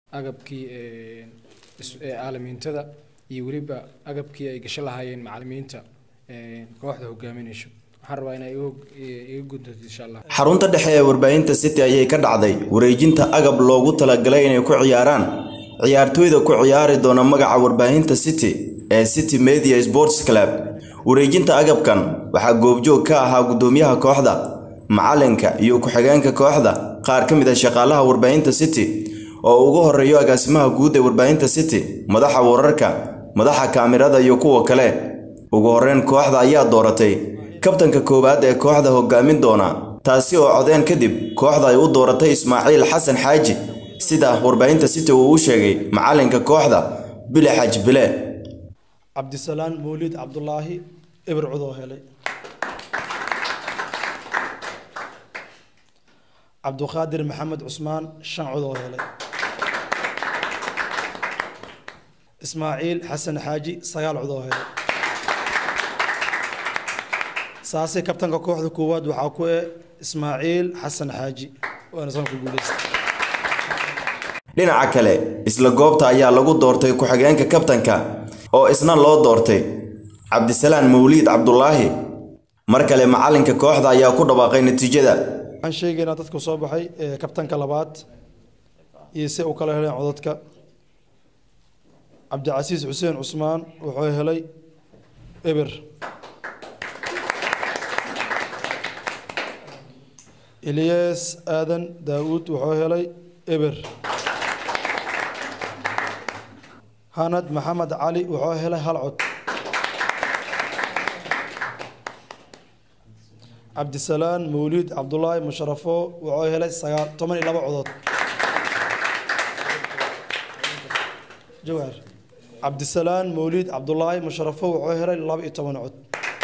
agabkii aalamiintada iyo weliba agabkii ay gasho lahaayeen macalimiinta kooxda hogaaminayso waxaan rabaa inay iga guddato insha allah xarunta dhexe ee warbaahinta city ayay ka dhacday wareejinta agab loogu talagalay inay ku ciyaaraan ciyaartooyda ku ciyaari doona magaca warbaahinta city ee city media sports club wareejinta agabkan waxaa goobjoog ka ahaa guddoomiyaha kooxda macalinka iyo ku-xigeenka kooxda qaar ka mid a shaqaalaha warbaahinta city oo ugu horeeyo agaasimaha guud ee warbaahinta city madaxa wararka madaxa kaamirada iyo kuwa kale ugu horeyn kooxda ayaa dooratay kabtanka koowaad ee kooxda hogaamin doona taasi oo codeen kadib kooxda ay u dooratay ismaaciil xasan xaaji sida warbaahinta city uu u sheegay macalinka kooxda bile xaaji bile cabdisalaan mawlid cabdulaahi eber cudoo helay cabduqaadir maxamed cusmaan shan codoo helay ismaaciil xasan xaaji sagaal codoo helay saase kabtanka kooxda koowaad waxaa ku eh ismaaciil xasan xaaji waana sanku guuleystay dhinaca kale isla goobta ayaa lagu doortay ku-xigeenka kabtanka oo isna loo doortay cabdisalaan mawliid cabdulaahi mar kale macalinka kooxda ayaa ku dhawaaqay natiijada waxaan sheegaynaa dadka soo baxay kabtanka labaad iyo si u kala heleen codadka cabdicasiis xuseen cusmaan wuxuu helay eber ilyas aadan daawuud wuxuu helay eber hanad maxamed cali wuxuu helay hal cod cabdisalaan mawliid cabdulaahi musharafo wuxuu helay sagaal toban iyo laba codood jawhar cabdisalaan mawliid cabdulaahi musharafo wuxuu helay laba iyo toban cod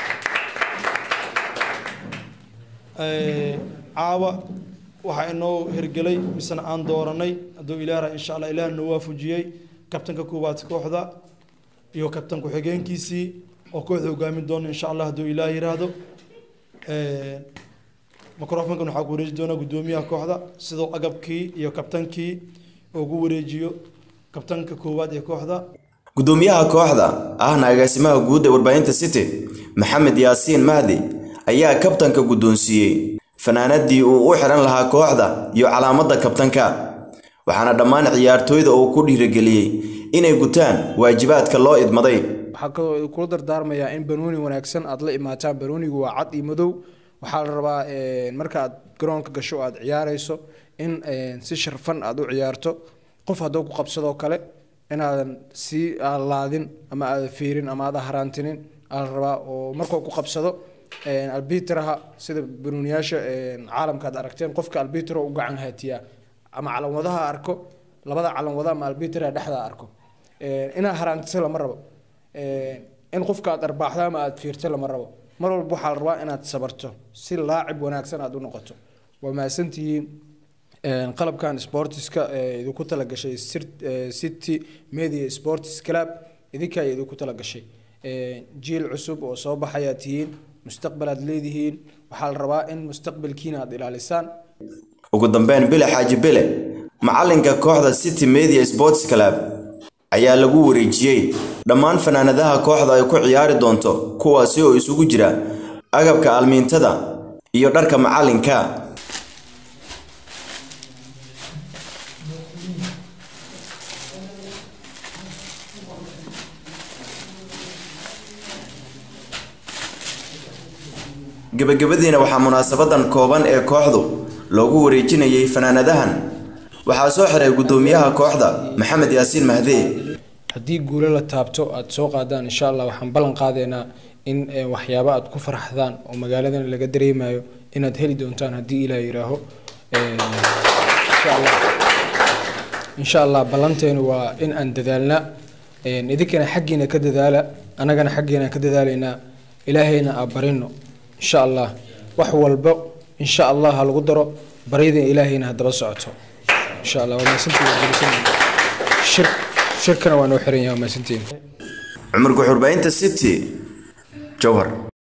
caawa waxaa inoo hirgelay misena aan dooranay hadduu ilaahra insha allah ilaah noo waafujiyey kabtanka koowaad kooxda iyo kabtan ku-xigeenkiisii oo kooxda hogaamin doona insha allah hadduu ilaah yiraahdo microfonkan waxaa ku wareeji doonaa guddoomiyaha kooxda sidoo agabkii iyo kabtankii ugu wareejiyo kabtanka koowaad ee kooxda guddoomiyaha kooxda ahna agaasimaha guud ee warbaahinta city maxamed yaasiin mahdi ayaa kabtanka guddoonsiiyey fanaanadii uu u xiran lahaa kooxda iyo calaamadda kabtanka waxaana dhammaan ciyaartooyda uu ku dhiirigeliyey inay gutaan waajibaadka loo idmaday waxaa kaloo kula dardaarmayaa in banooni wanaagsan aad la imaataan banoonigu waa cad iyo madow waxaa la rabaa marka aad garoonka gasho aad ciyaarayso in si sharfan aad u ciyaarto qof hadduu ku qabsadoo kale inaadan sii laadin ama aadan fiirin ama aadan haraantinin aa la rabaa oo markuu ku qabsado albitraha sida banooniyaasha caalamka aad aragteen qofka albitra u gacan haatiyaa ama calanwadaha arko labada calanwada ama albitra dhexda arko inaa haraantisa lama rabo in qofka aad arbaaxdo ama aad fiirto lama rabo mar walba waxaa la rabaa inaad sabarto si laacib wanaagsan aad u noqoto waa mahadsantihiin qalabkan sportiska idinku talagashay city media sports club idinkaa idinku talagashay jiil cusub oo soo baxayaa tihiin mustaqbal aad leedihiin waxaa la rabaa in mustaqbalkiina aad ilaalisaan ugu dambeyn bile xaaji bile macalinka kooxda city media sports club ayaa lagu wareejiyey dhammaan fanaanadaha kooxda ay ku ciyaari doonto kuwaasi oo isugu jira agabka almiintada iyo dharka macalinka gebagabadiina waxaa munaasabadan kooban ee kooxdu loogu wareejinayay fanaanadahan waxaa soo xiray guddoomiyaha kooxda maxamed yaasiin mahdee haddii guulo la taabto aada soo qaadaan insha allah waxaan ballan qaadaynaa in waxyaabo aad ku faraxdaan oo magaaladan laga dareemayo inaad heli doontaan haddii ilaah yiraaho insha allah ballanteenu waa in aan dadaalna idinkana xaggiina ka dadaala annagana xaggiina ka dadaalaynaa ilaahayna aa barino insha allah wax walba insha allah ha lagu daro baryada ilaahayna haddaba socoto insha allah waa mahadsantihiin shir shirkana waa noo xiran yahay waa mahadsantihiin cumar guxurbaynta city jowhar